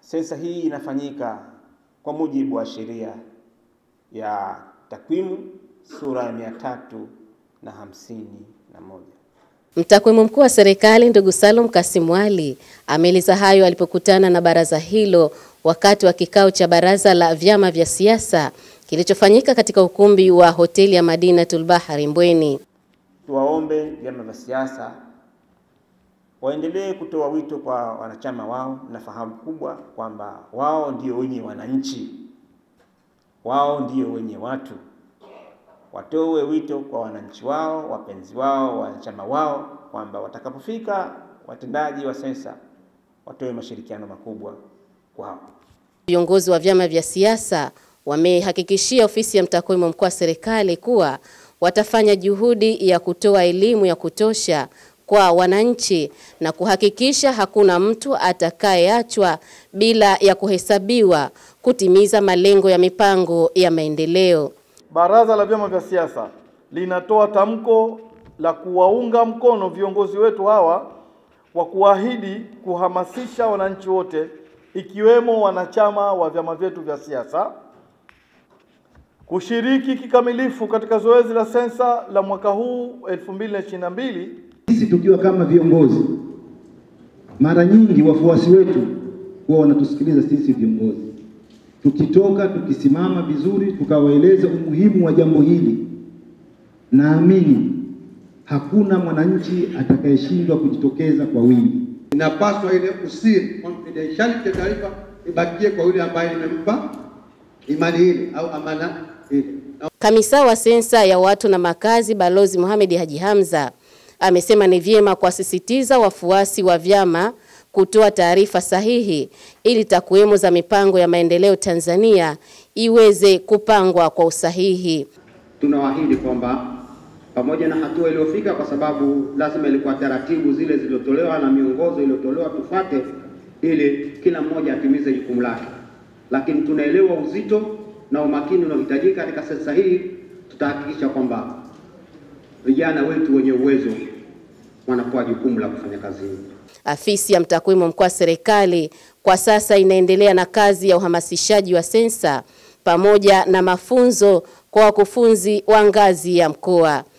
sensa hii inafanyika kwa mujibu wa sheria ya takwimu sura ya mia tatu na hamsini na moja. Mtakwimu mkuu wa serikali ndugu Salum Kasim Ali ameeleza hayo alipokutana na baraza hilo wakati wa kikao cha baraza la vyama vya siasa kilichofanyika katika ukumbi wa hoteli ya Madinatul Bahari Mbweni. Tuwaombe vyama vya siasa waendelee kutoa wito kwa wanachama wao na fahamu kubwa kwamba wao ndio wenye wananchi, wao ndio wenye watu. Watoe wito kwa wananchi wao, wapenzi wao, wanachama wao kwamba watakapofika watendaji wa sensa watoe mashirikiano makubwa kwao. Viongozi wa vyama vya siasa wamehakikishia ofisi ya mtakwimu mkuu wa serikali kuwa watafanya juhudi ya kutoa elimu ya kutosha kwa wananchi na kuhakikisha hakuna mtu atakayeachwa bila ya kuhesabiwa kutimiza malengo ya mipango ya maendeleo. Baraza la vyama vya siasa linatoa tamko la kuwaunga mkono viongozi wetu hawa wa kuahidi kuhamasisha wananchi wote ikiwemo wanachama wa vyama vyetu vya siasa kushiriki kikamilifu katika zoezi la sensa la mwaka huu 2022. Sisi tukiwa kama viongozi, mara nyingi wafuasi wetu huwa wanatusikiliza sisi viongozi, tukitoka tukisimama vizuri, tukawaeleza umuhimu wa jambo hili, naamini hakuna mwananchi atakayeshindwa kujitokeza kwa wingi. Inapaswa ile usiri confidentiality ya taarifa ibakie kwa yule ambaye nimempa imani ile au amana ile. Kamisa wa sensa ya watu na makazi Balozi Mohamed Haji Hamza amesema ni vyema kuwasisitiza wafuasi wa vyama kutoa taarifa sahihi ili takwimu za mipango ya maendeleo Tanzania iweze kupangwa kwa usahihi. Tunawaahidi kwamba pamoja na hatua iliyofika, kwa sababu lazima ilikuwa taratibu zile zilizotolewa na miongozo iliyotolewa tufate, ili kila mmoja atimize jukumu lake, lakini tunaelewa uzito na umakini unaohitajika katika sensa hii. Tutahakikisha kwamba vijana wetu wenye uwezo wanapewa jukumu la kufanya kazi hii. Afisi ya mtakwimu mkuu wa serikali kwa sasa inaendelea na kazi ya uhamasishaji wa sensa pamoja na mafunzo kwa wakufunzi wa ngazi ya mkoa.